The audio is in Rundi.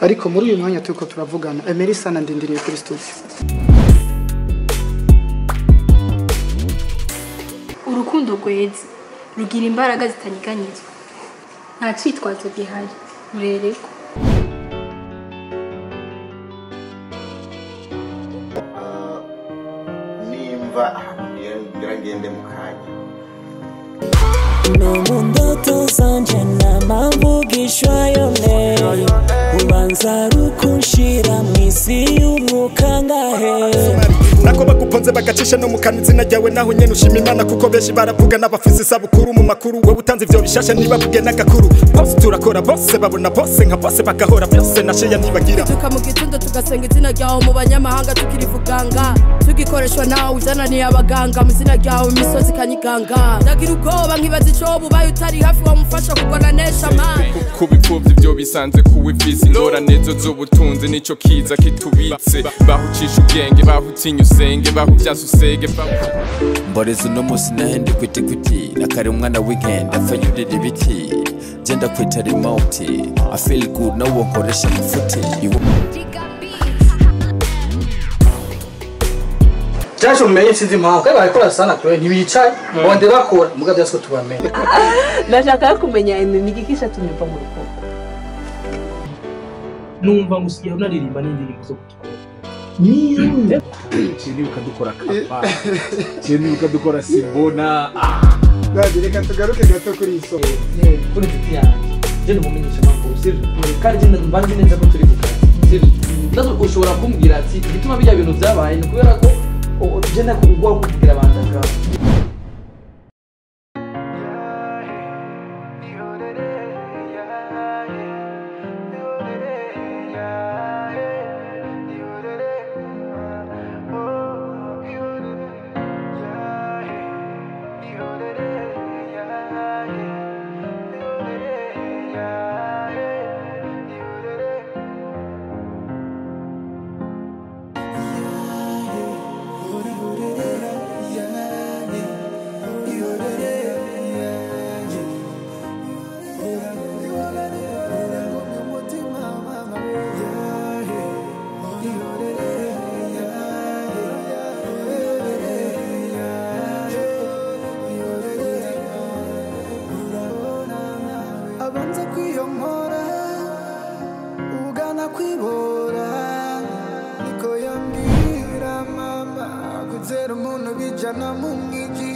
ariko muri uyu mwanya turiko turavugana emerisa nandindiriye kuri studio urukundo rweze rugira imbaraga zitanyeganyezwa nta cyitwazo gihari rurerekwa nimva ahantu ngira ngende mu kanya no mu ndoto zanje namamvugishwa yone ubanza rukunshira mw'isi y'umwuka ngahe nako baguponze bagacisha no mu kanwa izina ryawe naho nyene ushima imana kuko benshi baravuga n'abafise isabukuru mu makuru wowe utanze ivyo bishasha ntibavuge n'agakuru bose turakora bose babona bose nka bose bagahora byose nasheya ntibagira tuka mu gitondo tugasenga izina ryawe mu banyamahanga tukirivuganga tugikoreshwa nawe uzananiye abaganga mu izina ryawe imisozi ikanyiganga ndagira ubwoba nkibaza ico bubaye utari hafi wamufasha kugwana nesha amani ku bipfuvyi vyo bisanze kuwe visi ingorane zo z'ubutunzi nico kiza kitubitse bahucisha ubwenge bahutinya usenge bahuvyanse usege mboreza uno musi nahende kwitikwiti nakari umwana weekend afanyurira ibiti genda kwita remote i feel good nawo nkoresha amafuti Iwo- cyaje mumenye sinzi impamvu kandi barakora sana kure ntibicaye bonde bakora muga byose ko tubamenye ndashaka kumenya imimigi gishatumye mva mu rukundo numva musigaye unaririmba n'indirimbo zo gutwara nibuka dukora kapa nibuka dukora simbona Nadi reka tugaruke gato kuri iyi soko kuri inshuti yanjye je ndumumenyesha amakuru sivyo kandi je mba nzi neza ko turi kugana sivyo ndazo ushobora kumbwira ati igituma bijya bintu byabaye ni kubera ko o- je ndakugwa kubwira abantu akaba abanza kwiyomora ugana kwibora niko yambwira mama kuzera umuntu bijana mu mwijima